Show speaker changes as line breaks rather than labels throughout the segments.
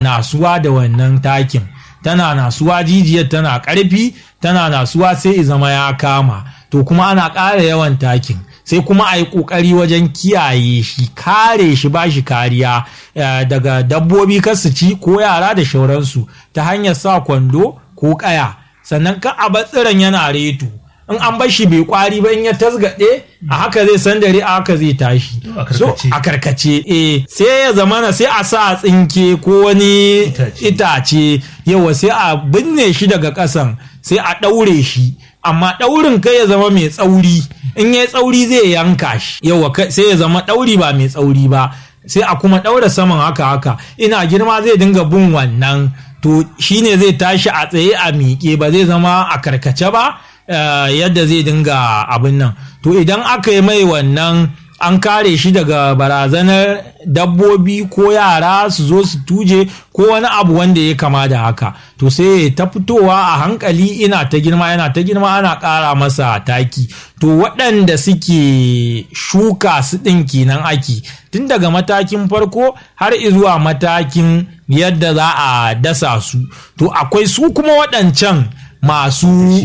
nasuwa da wannan takin tana nasuwa jijiyar tana ƙarfi tana nasuwa sai i zama ya kama to kuma ana ƙara yawan takin sai kuma a yi ƙoƙari wajen kiyaye shi kare shi ba shi kariya eh, daga dabbobi kar su ci ko yara da shauransu ta hanyar sa kwando ko ƙaya sannan ka a tsiron yana reto in an bar shi bai kwari ba in ya tasgaɗe a haka zai san dare a haka zai tashi
a
so
karkace.
a karkace eh sai ya zamana sai a sa tsinke ko wani
Itace.
itace yawa sai a binne shi daga ƙasan sai a ɗaure shi amma ɗaurin kai ya zama mai tsauri in ya tsauri zai yanka shi yawa kai- sai ya zama ɗauri ba mai tsauri ba sai a kuma ɗaura saman haka haka ina girma zai dinga bin wannan to shine zai tashi a tsaye a miƙe ba zai zama a karkace ba eh, yadda zai dinga abin nan to idan aka yi mai wannan an kare shi daga barazanar dabbobi ko yara su zo su tuje ko wani abu wanda ya kama da haka to sai ya ta fitowa a hankali ina ta girma yana ta girma ana ƙara masa taki to waɗanda suke shuka su ɗin kenan aki tun daga matakin farko har zuwa matakin yadda za a dasa su to akwai su kuma waɗancan masu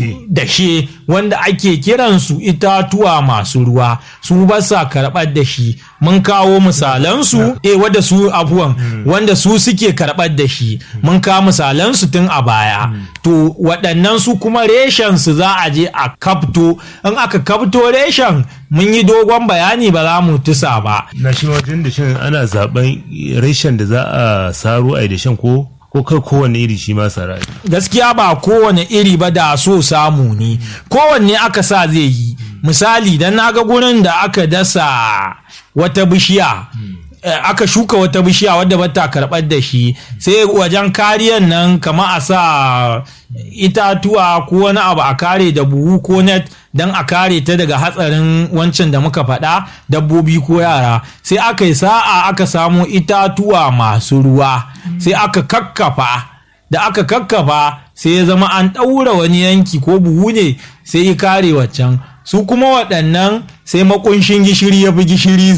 dashe wanda ake kiransu itatuwa masu ruwa su ba sa karɓar da shi mun kawo misalansu eh wanda su abuwan wanda su suke karɓar da shi mun kawo misalansu tun a baya to waɗannan su kuma reshen su za a je a kafto in aka kafto reshen mun yi dogon bayani ba za mu tusa ba
na shi wajen da shan ana zaben reshen da za a saro a yi da shan ko ko kai kowane iri shi ma sara
gaskiya ba kowane iri ba da so samu ne kowanne aka sa zai yi misali dan naga gurin da aka dasa wata bishiya eh, aka shuka wata bishiya wadda bata karɓar da shi sai wajen kariyan nan kama a sa itatuwa ko wani abu a kare da buhu ko net don a kare ta daga hatsarin wancan da muka faɗa dabbobi ko yara sai aka yi sa'a aka samu itatuwa masu ruwa sai aka kakkafa da aka kakkafa sai ya zama an ɗaura wani yanki ko buhu ne sai ya kare waccan su kuma waɗannan sai makunshin gishiri ya fi gishiri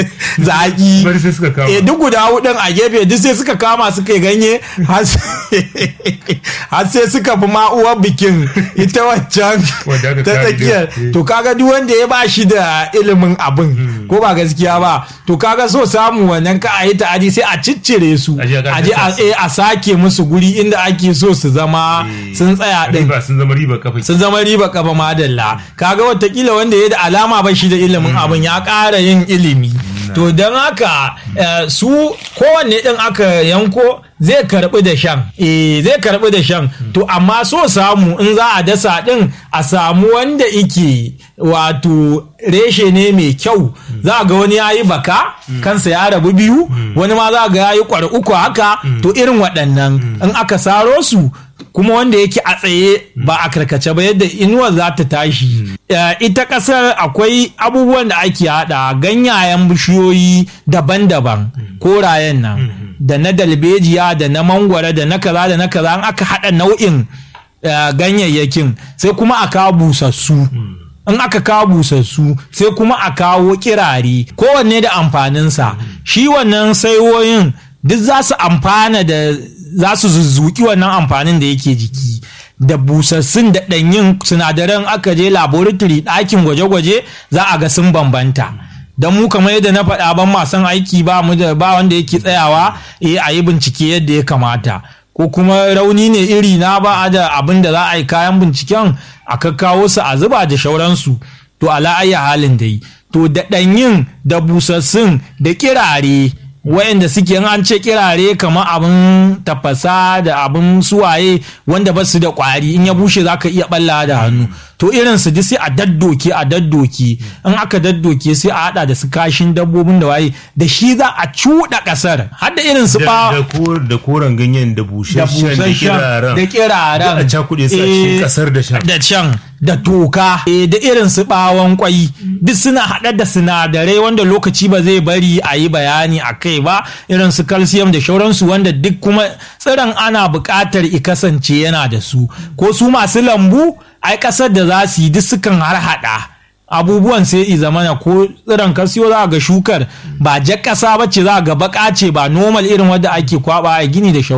zaƙi
bari sai suka kama
e duk guda hudun a gefe duk sai suka kama suka yi ganye har sai- har sai suka fi ma'uwar bikin ita waccan
Wanda aka
ta
kare
tsakiyar
din.
to kaga duk wanda ya ba shi da ilimin abin ko ba gaskiya ba to kaga so samu wannan ka a yi ta'adi sai a ciccire su
A je a
a je a
dasa su.
eh, a sake musu guri inda ake so su zama sun tsaya din
riba sun zama riba kafa
sun zama riba kafa madalla kaga watakila wanda ya da alama ba shi da ilimin abin ya ƙara yin ilimi to don haka eh, su kowanne ɗin aka yanko zai karɓi da shan eh zai karɓi da shan to amma so samu in za a dasa ɗin a samu wanda ike wato reshe ne mai kyau za ga wani ya yi baka kansa ya rabu biyu wani ma za ga ya yi kwar uku haka to irin waɗannan in aka saro su kuma wanda yake a tsaye ba a karkace ba yadda inuwar za ta tashi Eh, ita ƙasar akwai abubuwan da ake haɗa ganyayen bishiyoyi daban-daban korayen nan da na dalbejiya da na mangwara da na kaza da na kaza an aka haɗa nau'in eh, ganyayyakin sai kuma a kawo busassu in aka kawo busassu sai kuma a kawo kirare kowanne da amfaninsa shi wannan saiwoyin duk za su amfana da za su zuzzuki wannan amfanin da yake jiki da busassun da ɗanyin sinadaran aka je laboratory ɗakin gwaje-gwaje za a ga sun bambanta don mu kamar yadda na faɗa ban masan aiki ba mu da ba wanda yake tsayawa eh a yi bincike yadda ya kamata ko kuma rauni ne iri na ba a da abin da za a yi kayan binciken a kakkawo su a zuba da shauransu to ala ayya halin da yi to da ɗanyin da busassun da kirare wayanda suke in an ce kirare kamar abin tafasa da abin suwaye wanda ba su da kwari in ya bushe za ka iya balla da hannu to irin su ji sai a daddoke a daddoke in aka daddoke sai a hada da su kashin dabbobin da waye da shi za a cuɗa ƙasar har da irin su ba
da kor- da koren ganyen da
da
busasshen da kiraren
da kiraren
Da a cakuɗe su a cikin ƙasar da shan.
da shan da toka eh, da irin su bawon kwai duk suna haɗa da sinadarai wanda lokaci ba zai bari a yi bayani a kai ba irin su calcium da shauransu wanda duk kuma tsiron ana buƙatar i kasance yana da su ko su masu lambu ai ƙasar da za su yi duk sukan har haɗa abubuwan sai i zamana ko tsiron kasiyo za ga shukar ba jar ƙasa ba ce za ga baƙa ce ba normal irin wadda ake kwaba a gini da shauransu